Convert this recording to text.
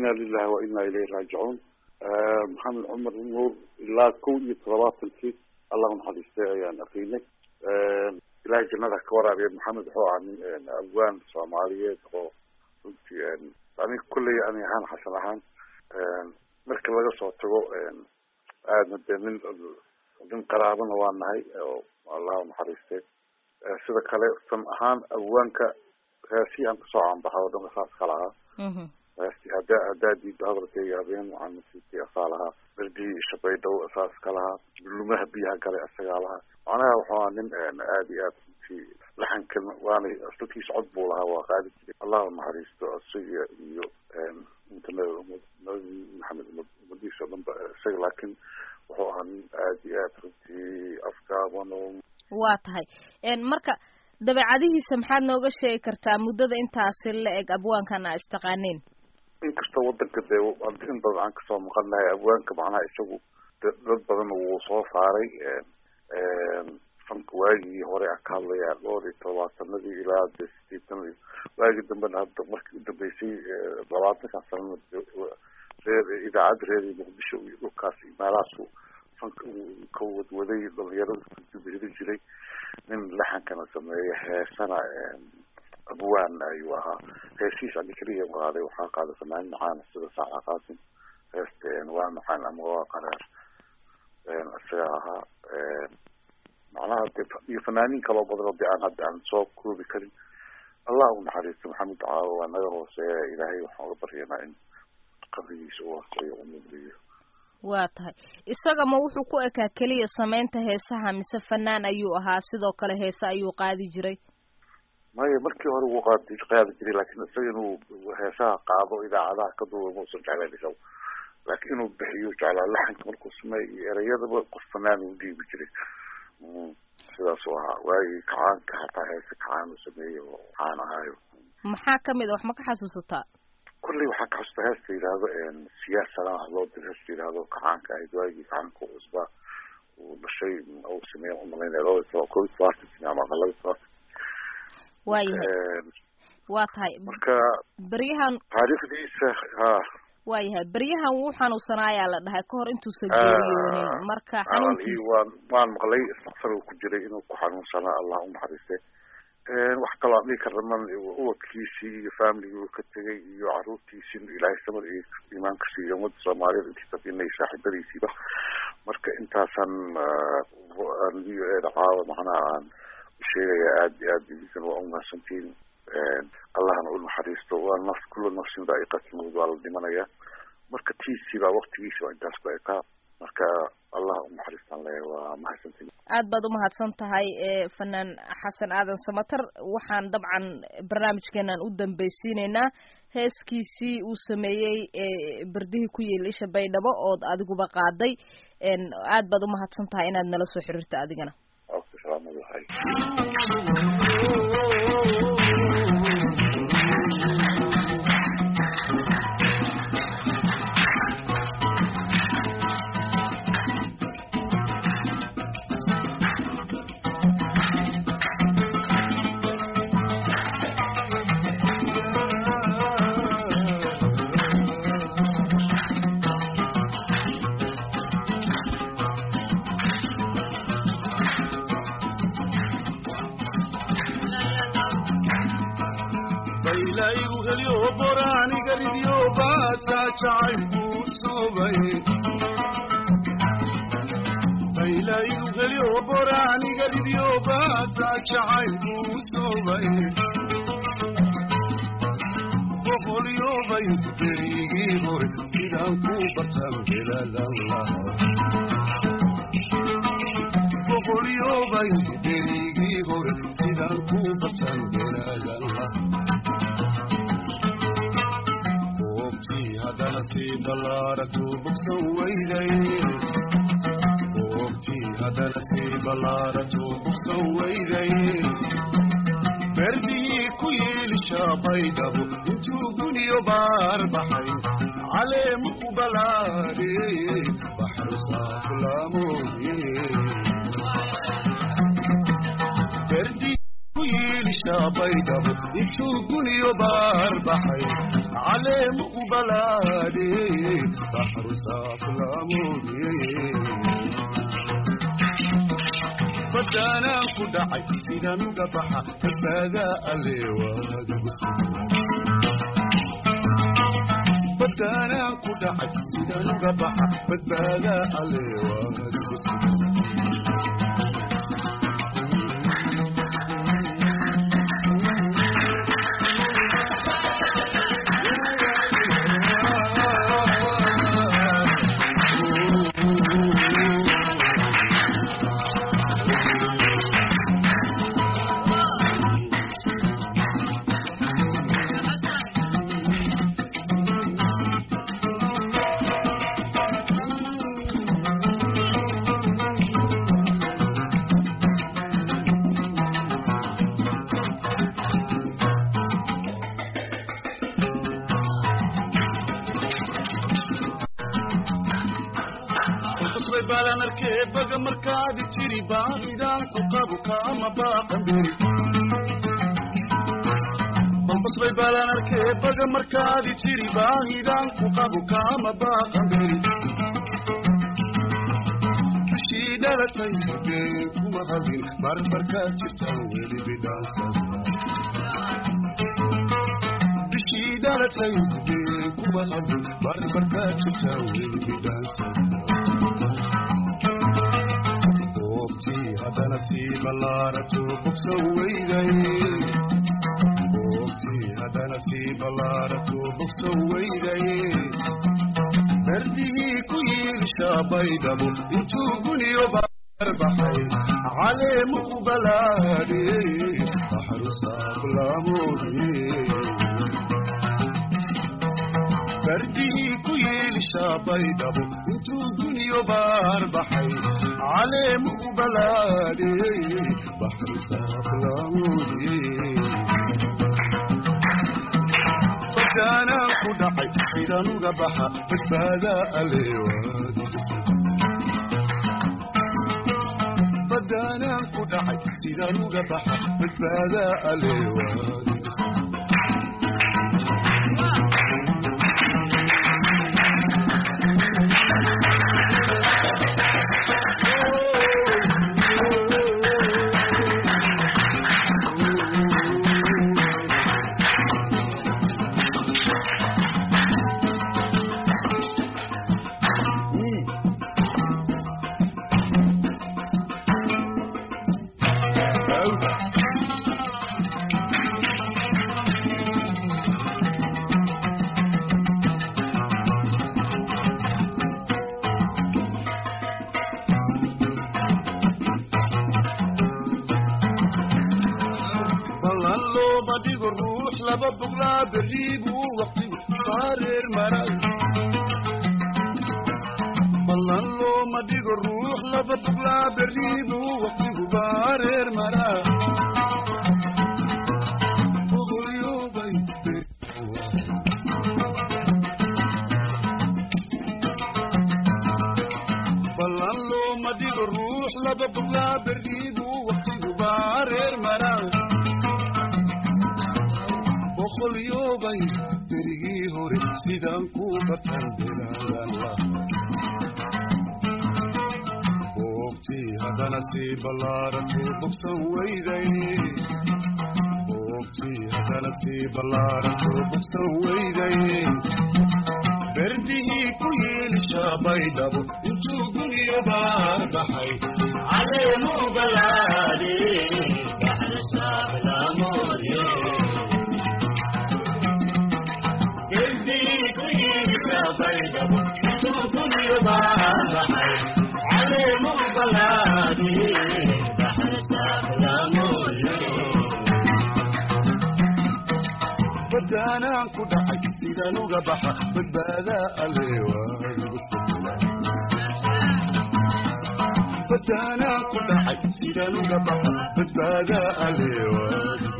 ina lilahi wa ina ilayhi raajicuun maxamed cumar nuur ilaa kow iyo toddobaatankii allah naxariistay ayaan aqiinay ilaahay jannada ka waraabiya maxamed wuxuu ahaa nin afgaan soomaaliyeed oo runtii aniga kulley ani ahaan xasan ahaan marka laga soo tago aadna dee nin nin qaraabana waa nahay oo allah naxariistay sida kale san ahaan afgaanka heesii aan kasoo caanbaxay oo dhan saas ka lahaa heesti haddaa haddaa diidda hadalkayga habeen waxaan nasiibtay asaa lahaa berdihii shabaydhow saas ka lahaa lumaha biyaha galay asagaa lahaa macnaha wuxuu ahaa nin aad iyo aad runtii laxankan waana asalkiisa cod buu lahaa waa qaadi jiray allah naxariisto isaga iyo inta nabi maxamed umadiisa o dhan ba isaga laakiin wuxuu ahaa nin aad iyo aad runtii afgaaban oo waa tahay marka dabeecadihiisa maxaad nooga sheegi kartaa muddada intaasi la eg abwaankan a istaqaaneen inkastoo wadanka dee in badan aan kasoo maqan nahay abwaanka macnaha isagu dad badan wuu soo saaray fanka waagii hore a ka hadlayaa dhowr iyo todobaatanadii ilaa de sideetanadii waagii dambena hadda markii udambeysay labaatankan sanana reer idaacadda reer muqdisho iyo dhulkaas iyo meelahaasu fanka uu ka wadwaday dhalinyarada kudubiri jiray nin laxankana sameeya heesana abwaan ayuu ahaa heesihiis ani keliya qaaday waxaa qaaday fanaanin macaana sida saaca qaasim heesta waa macaan ama waa qaraar isaga ahaa macnaha de iyo fanaaniin kaloo badan oo de aan hadda aan soo koobi karin allah u naxariisto maxamed caawo waa naga hooseeya ilaahay waxaan uga baryanaa in qabrigiisa u hooseeyo umudriyo waa tahay isaga ma wuxuu ku ekaa keliya samaynta heesaha mise fanaan ayuu ahaa sidoo kale heese ayuu qaadi jiray maya markii hore wuu qaadi qaadi jiray laakiin isaga inuu heesaha qaado idaacadaha ka duuba mausan jeclayn isaga laakiin inuu bixiyo jeclaa laxanka markuu sameey iyo ereyadaba qof fanaan uu dhiibi jiray sidaasuu ahaa waagii kacaanka hataa heese kacaan uu sameeyey oo caan ahaayo maxaa kamid a wax ma ka xasuusataa kulley waxaa ka xusta heesta yidhaahdo siyaasana loo dir heesta yidhaahdo kacaanka ahayd waagii kacaanka cusbaa uu dhashay uu sameeya umalaynaya laba iyo kob iyo tobaatan sine ama laba iyo tobaatan waayahay waa tahay marka beryahan taariikhdiisa ha waayahay beryahan wuu xanuunsanaayaa la dhahay kahor intuusan geeriyoonin marka xanuunkiisa waan waan maqlay istakfar uu ku jiray inuu ku xanuunsanaa allah unaxariiste wax kaloo aan dhihi karna man ubadkiisii iyo familigii uu ka tegay iyo caruurtiisii ilaahay samad iyo iimaanka siiyo ummadda soomaaliyeed intiisa inay saaxiibadiisiiba marka intaasaan aan v o eda caawa macnaha aan usheegaya aad iyo aad idinkan waa umahadsantihiin allahna u naxariisto waa naf kula nafsin daa'iqatimood waa la dhimanaya marka tiisii baa waktigiisi waa intaas ku ekaa marka allah unaxariistaan le waa mahadsantiin aad baad umahadsan tahay fanaan xasan aadan samater waxaan dabcan barnaamijkeenan u dambeysiineynaa heeskiisii uu sameeyey berdihii ku yiil isha baydhabo ood adiguba qaaday aad baad umahadsan tahay inaad nala soo xiriirto adigana berdihii ku yiilisha baydhabo intuu guniyo baar baxay caleemu ku balaadhey baxru saaflaamoye berdihii ku yiilisha yeelishaa baydhabo intuu guniyo baar baxay caleemu u balaadhiyey baxru saaflaamoodiyey badaanaan ku dhacay sidaan uga baxa badbaadaa alle waadigu badaanaan ku dhacay sidaan uga baxa badbaadaa alle waadigu qosbay baalan arkee baga markaadi jiri baahidaan ku qabu kaama baaqan beri qosbay baalan arkee baga markaadi jiri baahidaan ku qabu kaama baaqan beri bishii dhalatay been kuma hadin barbarkaa jirtaan weli bidhaansan bishii dhalatay been kuma hadin barbarkaa jirtaan weli bidhaansan goobtii haddana sii ballaarato bogso weyday goobtii haddana sii ballaarato bogso weyday berdihii ku yiilshaa baydhabo intuu guniyo baarbaxay caleemu u balaadhiyey baxru saablamoodiyey berdihii ku yiilshaa baydhabo intuu guniyo baar baxay caleemu u balaadhiyey baxru saablamoodiyey badaanaan ku dhacay sidaan uga baxa badbaadaa aleewaadbadaanaan ku dhacay sidaan uga baxa badbaadaa aleewaad ballan looma dhigo ruux laba boglaa berrii buu waqtigu saareer maray ballan looma dhigo ruux laba boglaa berrii buu waqtigu baareer maraa boqolyoobay ballan looma dhigo ruux laba boglaa berrii buu waqtigu baareer maraa boqolyoobay berigii hore sidaan ku bartan bilaadan lah boogtii haddana sii ballaarato bogsan weyday boogtii haddana sii ballaarato bogsan weyday berdihii ku yiilshaa baydhabo intuu guniyo baar baxay caleemu balaadi baxru saablamoodye badaanaan ku dhacay sidaan uga baxa badbaadaa aleebadaanaan ku dhacay sidaan uga baxa badbaadaa aleewaad